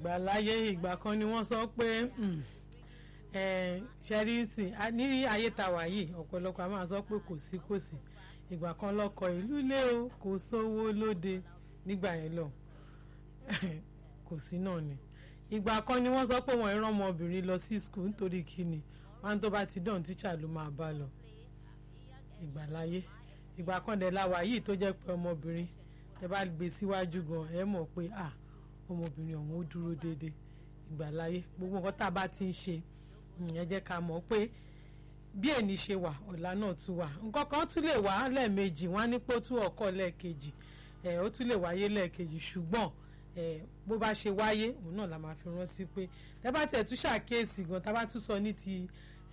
ìgbà láyé ìgbà kan ni wọ́n sọ pé ṣẹ́ríìsì ní ayé tá wà yìí ọ̀pọ̀lọpọ̀ a máa sọ pé kò sí kò sí ìgbà kan lọ́kọ ìlú lé o kò sówó lóde nígbà yẹn lọ kò sí náà ni ìgbà kan ni wọ́n sọ pé wọ́n ìran ọmọbìnrin lọ sí skul nítorí kíni wọn tó bá ti dán tíṣà ló máa bá lọ ìgbà láyé ìgbà kan dẹ̀ láwa yìí tó jẹ́ pé ọmọbìnrin ẹ bá gbé síwájú gan ẹ mọ̀ pé à ọmọbìnrin ọ̀hún ó dúró déédéé ìgbà láyé gbogbo nǹkan tá a bá ti ń ṣe ẹ jẹ́ ká mọ̀ pé bí èní ṣe wà ọ̀la náà tún wà nǹkan kan tún lè wá lẹ́ẹ̀mejì wọ́n á ní pé ó tún ọkọ̀ lẹ́ẹ̀kejì ẹ̀ ó tún lè wáyé lẹ́ẹ̀kejì ṣùgbọ́n ẹ̀ bó bá ṣe wáyé òun náà la máa fi rántí pé tẹ́ bá tiẹ̀ tún ṣàkíyèsí gan tá a bá tún sọ ní ti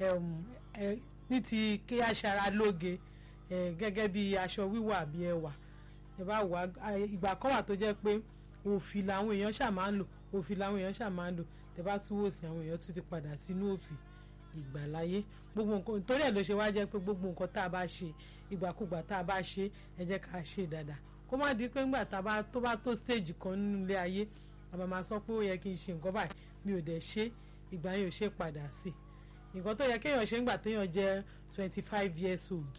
ní ti kí aṣara lóge gẹ́gẹ́ bí aṣọ wíwọ̀ àbí ẹwà ẹ bá wà ìgbà kan wà tó jẹ́ pé òfì làwọn èèyàn ṣà máa ń lò òfì làwọn èèyàn ṣà máa ń lò tẹ́ bá tún wò sí àwọn èèyàn tún ti padà sínú òfì ìgbàláyé gbogbo nǹkan torí ẹ̀ ló ṣe wá jẹ́ pé gbogbo nǹkan tá a bá ṣe ìgbàkúgbà tá a bá ṣe ẹ jẹ́ ká ṣe dáadáa kó má di pé ńgbà tá a bá tó bá tó stage kan nínú ilé ayé àbá máa sọ pé ó yẹ kí n ṣe nǹkan báyìí mi ò dẹ̀ ṣe ìgbà yẹn ò ṣe padà sí i nǹkan tó yẹ kéèyàn ṣe ńgbà téèyàn jẹ́ twenty five years old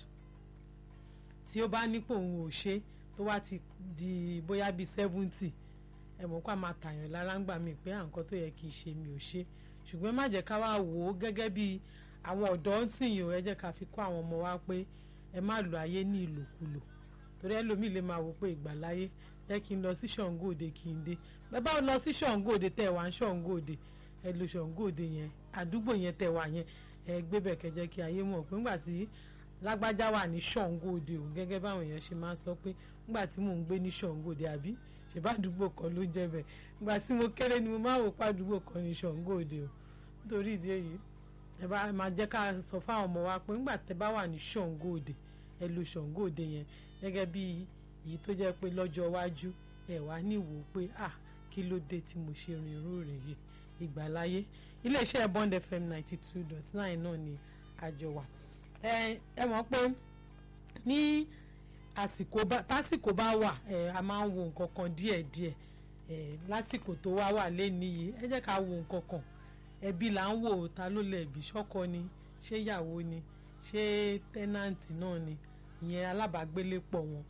tí ó bá nípò òun ò ṣe tó wá ti di bóyá bíi seventy ẹ mọ̀ kó a máa tàyàn lára ńgbà mi pé à nǹkan tó yẹ kí n ṣe mi ò ṣe ṣùgbọ́n má jẹ́ ká wá wò ó gẹ́gẹ́ bí àwọn ọ̀dọ́ ń sìn yìí ẹ jẹ́ ká fi kọ́ àwọn ọmọ wa pé ẹ má lo ayé ní ìlòkulò torí ẹlòmíì lè máa wò pé ìgbàláyé jẹ́ kí n lọ sí Ṣàngó Òde kí n dé bẹ́ẹ̀ bá lọ sí Ṣàngó Òde tẹ̀ wá ń Ṣàngó Òde ẹ lo Ṣàngó Òde yẹn àdúgbò yẹn tẹ̀ wá yẹn ẹ gbé bẹ̀ kẹ́ jẹ́ kí ayé mọ̀ pé ńgbà tí lágbájá wà ní Ṣàngó Òde o gẹ́gẹ́ báwọn èèyàn ṣe máa ń sọ pé ńgbà tí mò ń gbé ní Ṣàngó Òde àbí ṣèbá àdúgbò kan ló jẹ́ bẹ̀ ńgbà tí mo kéré ni mo máa wò pa àdúgbò kan ní Ṣàngó Òde o nítorí ìdí èyí ẹ bá máa jẹ́ ká sọ fáwọn ọmọ wa pé ńgbà tẹ́ bá wà ní Ṣàngó Òde ẹ lo Ṣàngó Òde yẹn gẹ́gẹ́ bí èyí tó jẹ́ pé lọ́jọ́ iwájú ẹ wá níwò pé à kí ló dé tí mo ṣe rìn irú rìn yìí ìgbàláyé iléeṣẹ́ Bond FM ninety two dot nine náà ni àjọ wà ẹ ẹ mọ̀ pé ní àsìkò bá tásìkò bá wà ẹ a máa ń wo nǹkan kan díẹ̀díẹ̀ ẹ lásìkò tó wá wà lẹ́ni yìí ẹ jẹ́ ká wo nǹkan kan ẹbí là ń wò ta ló lẹ̀bi ṣọ́kọ ni ṣé ìyàwó ni ṣé tẹ́nàǹtì náà ni ìyẹn alábàágbélépọ̀ wọn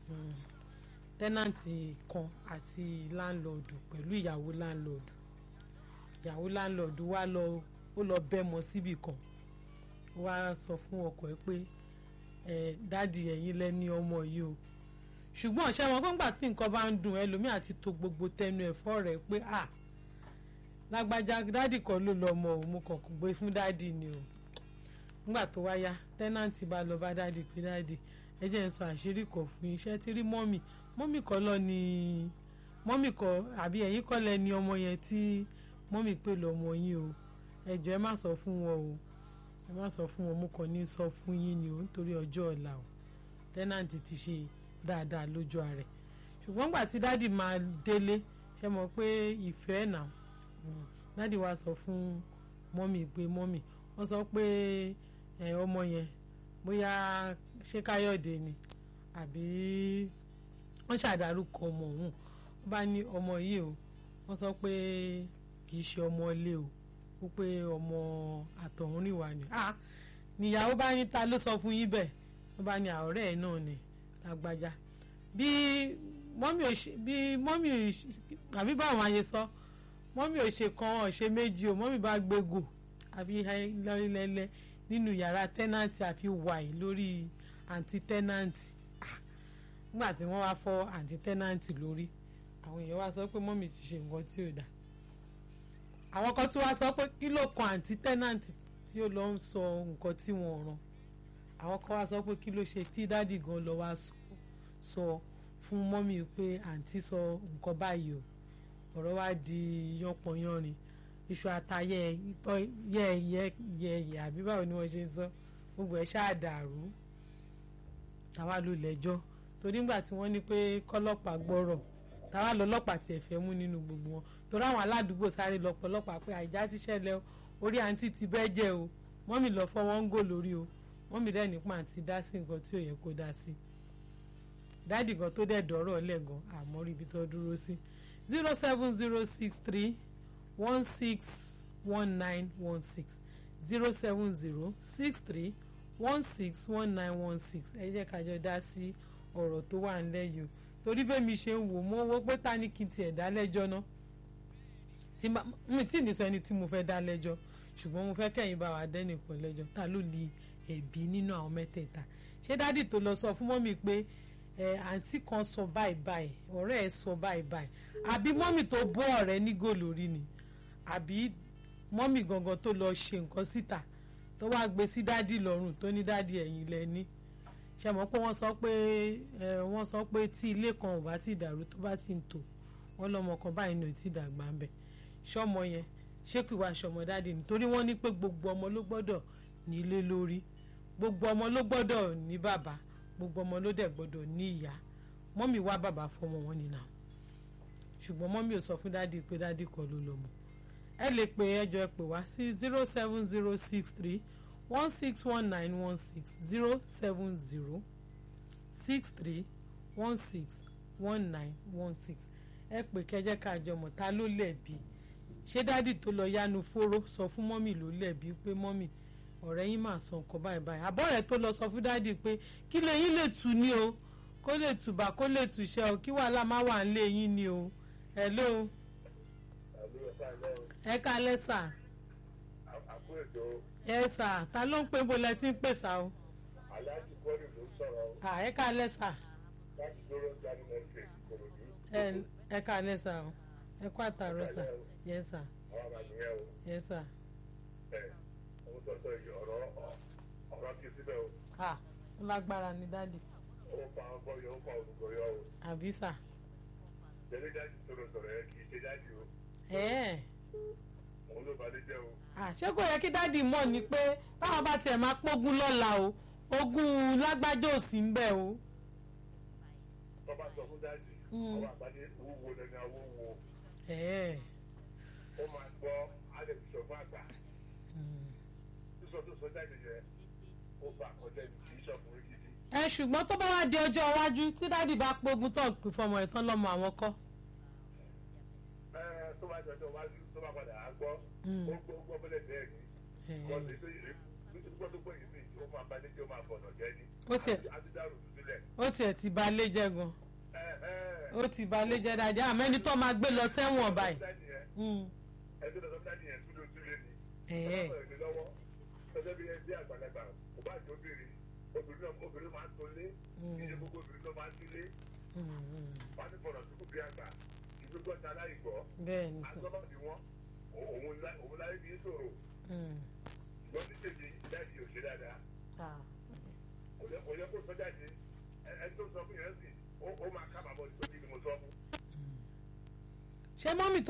tẹ́nàǹtì kan àti láńlọ́ọ̀dù pẹ̀lú ìyàwó láńlọ́ọ̀dù ìyàwó láńlọ́ọ̀dù wá lọ ó lọ bẹ́mọ síbì kan ó wá sọ fún ọkọ ẹ pé ẹ dáàdì ẹ̀yin lẹ́ni ọmọ yìí o ṣùgbọ́n ṣé wọn gbọ́ngbà tí nǹkan bá ń dùn ẹlòmíì àti to gbogbo tẹnu ẹ̀fọ́ rẹ̀ pé à lágbájá dáàdì kan ló lọ ọmọ òun mo kàn gbé fún dáàdì ni o nígbà tó wáyá tẹ́nàntì bá lọ bá dáàdì pé dáàdì ẹ jẹ́ ń sọ àṣírí kan fún iṣẹ́ tí rí mọ́mì mọ́mì kọ́ lọ ni mọ́mì kọ́ àbí ẹ̀yin kọ́ lẹ ni ọmọ yẹn tí mọ́mì pè lọ́mọ yín o ẹ jọ̀ọ́ ẹ má sọ fún wọn o ẹ má sọ fún wọn mo kàn ní sọ fún yín ni o nítorí ọjọ́ ọ̀la o tẹ́nàntì ti ṣe dáadáa lójú ààrẹ ṣùgbọ́n gbà tí dáàdì máa délé ṣe mọ̀ pé ìfẹ́ náà dáàdì wa sọ fún mọ́mì pé mọ́mì wọ́n sọ pé ẹ ọmọ yẹn bóyá ṣé káyọ̀dé ni àbí wọ́n ṣàdárúkọ ọmọ òun wọ́n bá ní ọmọ yìí o wọ́n sọ pé kì í ṣe ọmọ ilé o ó pé ọmọ àtọ̀húnrìnwá ni ah níyàwó bá ní ta ló sọ fún yín bẹ́ẹ̀ wọ́n bá ní àọ̀rẹ́ ẹ̀ náà ni lágbájá bí mọ́mì ò ṣe bí mọ́mì ò ṣe àbí báwọn máa ṣe sọ mọ́mì ò ṣe kan ọ̀ ṣe méjì o mọ́mì bá gbégò àfi lẹ́lẹ́lẹ́ nínú yàrá tẹ́nàntì àfi wàì lórí àǹtí tẹ́nàntì nígbà tí wọ́n wá fọ́ àǹtí tẹ́nàntì lórí àwọn èèyàn wá sọ pé mọ́mì ti ṣe nǹkan tí ò dáa àwọn kan tún wá sọ pé kí ló kan àǹtí tẹ́nàntì tí ó lọ ń sọ nǹkan tí wọ́n rán àwọn kan wá sọ pé kí ló ṣe tí dádì gan lọ wá sọ fún mọ́mì pé àǹtí sọ nǹkan báyìí o ọ̀rọ̀ wá di yánpọnyánrin iṣu àtayẹ ìtọ́ yẹ yẹ yẹ yẹ àbí báwo ni wọ́n ṣe ń sọ gbogbo ẹ̀ ṣáà dàrú táwa ló lẹ́jọ́ torí ńgbà tí wọ́n ní pé kọ́lọ́pàá gbọ́rọ̀ táwa lọ́lọ́pàá tiẹ̀ fẹ́ mú nínú gbogbo wọn torí àwọn aládùúgbò sáré lọ pọ̀lọ́pàá pé àìjá ti ṣẹlẹ̀ orí àǹtí ti bẹ́ẹ̀ jẹ́ o mọ́mì lọ fọ́ wọn ń gò lórí o mọ́mì dẹ́ nípa àǹtí dá sí nǹkan tí ò yẹ kó dá sí dáàdì kan tó dẹ̀ dọ̀rọ̀ lẹ́gàn àmọ́ rí ibi tó dúró sí zero seven zero six three one six one nine one six zero seven zero six three one six one nine one six ẹ jẹ́ ká jọ dá sí ọ̀rọ̀ tó wà ńlẹ̀ yìí o torí bẹ́ẹ̀ mi ṣe ń wò mo wò pé ta ni kí n tiẹ̀ dá lẹ́jọ́ náà tí ma mi tí ì ní sọ ẹni tí mo fẹ́ dá lẹ́jọ́ ṣùgbọ́n mo fẹ́ kẹ́yìn bá wa dẹ́nìkan lẹ́jọ́ ta ló ní ẹ̀bí nínú àwọn mẹ́tẹ̀ẹ̀ta ṣé dádì tó lọ sọ fún mọ́mì pé ẹ àǹtí kan sọ báyìí báyìí ọ̀rẹ́ ẹ̀ sọ báyìí báyìí àbí mọ́mì tó bọ́ ọ̀rẹ́ ní gòlórí ni àbí mọ́mì gangan tó lọ ṣe nǹkan síta tó wá gbé sí dádì lọ́rùn tó ní dádì ẹ̀yìn lẹ́ni ṣe mọ̀ pé wọ́n sọ pé ẹ wọ́n sọ pé tí ilé kan ò bá ti dàrú tó bá ti ń tò wọ́n lọ́mọ kan báyìí ní ò tí dàgbà ń bẹ̀ ṣọ́mọ yẹn ṣé kí wàá ṣọmọ dádì nítorí wọ́n ní pé gbogbo ọmọ ló gbọ́dọ̀ ní ilé lórí gbogbo ọmọ ló gbọ́dọ̀ ní bàbá gbogbo ọmọ ló dẹ̀ gbọ́dọ̀ ní ìyá mọ́mì wá bàbá fọmọ wọn nìyà ṣùgbọ́n mọ́mì ò sọ fún dádì pé dádì kọ́ ló lọ́mọ ẹ lè pè ẹjọ́ ẹ pè wá sí zero seven zero six three one six one nine one six zero seven zero six three one six one nine one six ẹ pè kẹjẹ káàjọ mọ̀ ta ló lẹ̀bi ṣé dádì tó lọ yánu fóró sọ fún mọ́mì ló lẹ̀bi pé mọ́mì ọ̀rẹ́ yín máa sọ nǹkan báyìí báyìí àbọ̀ rẹ̀ tó lọ sọ fún dádì pé kí lè yín lè tù ní o kó lè tùbà kó lè tùṣẹ́ o kí wàhálà má wà ń lé yín ni o hello ẹ kálẹ́ sà ẹ sà ta ló ń pè bó lẹ ti ń pè sà o aláàjì bọ́ọ̀lù ló sọ̀rọ̀ o à ẹ kálẹ́ sà láti dúró jáde lẹ́sẹ̀ ìkòròdú. ẹ ẹ kálẹ́ sà o ẹ kó àtàrọ sà yẹ sà àwọn àmà nìyẹn o yẹ sà ẹ òun sọ̀tọ̀ yìí ọ̀rọ̀ ọ̀rọ̀ kí síbẹ̀ o à ó lágbára ni dádì ó pa ọgbọ́ yọ ó pa olùkọ́ yọ o àbí sà tẹ̀lé jáde sọ̀rọ̀ sọ̀rọ̀ ẹ kì í ṣe jáde o ẹ ẹ òun ló balẹ̀ jẹ́ o àṣé kò yẹ kí dádì mọ̀ ni pé táwọn bá tiẹ̀ máa pógun lọ́la o ogún lágbájá ò sí ń bẹ̀ o. tọ́ba sọ fún jáde Mm. ọba àgbáyé wúwo lẹ́ni awó wo ẹ ó máa gbọ́ alẹ́ fi sọ fún àgbà sísọ tó sọ jáde yẹ ó bá àkọjá ẹni kì í ṣọkùnrin gidi ẹ ṣùgbọ́n tó bá wá di ọjọ́ iwájú tí dádì bá pógun tó pè fọmọ ẹ̀ tán lọ́mọ àwọn kọ́. ẹ tó bá jọjọ wájú tó bá padà á gbọ́ Mm. ó gbọ́ gbọ́ bọ́lẹ̀ bẹ́ẹ̀ ni Ẹ, kọ́ni tó yẹ gbọ́ tó gbọ́ yìí sí ó máa balẹ̀ jẹ́ ó máa bọ̀nà jẹ́ ni Ó tiẹ̀- adídàrú sílẹ̀ ó tiẹ̀ ti ba lé jẹ́ gan ẹ ẹ ó ti ba lé jẹ́ dáadáa àmọ́ ẹni tó máa gbé lọ sẹ́wọ̀n báyìí. Mm. ẹgbẹ́ tó sọ́kítà nìyẹn tún ló tún lé ni Ẹ, ẹ. ọlọ́pàá ìlú lọ́wọ́ gẹ́gẹ́ bí ẹgbẹ́ àgbàlagbà kò bá jọ obìnrin obìnrin náà obìnrin máa ń tó lé Mm. ìyẹn gbogbo obìnrin náà máa ń tún lé Mm, mm. wọ́n á ní bọ̀rọ̀ tó kù bí àgbà ìdúgbò ta láìgbọ́ bẹ́ẹ̀ ni sà. àtọ́lọ́ bí wọ́n òun lá- òun láyé bí sòrò Mm. ṣùgbọ́n ní tèmi dáàbì ò ṣe dáadáa Ah. kò yẹ kò yẹ kó sọ jáde ẹ- ẹni tó sọ fún yẹn sì ó ó máa kábàámọ̀ nítorí ni mo sọ fún. ṣé mọ́mì tó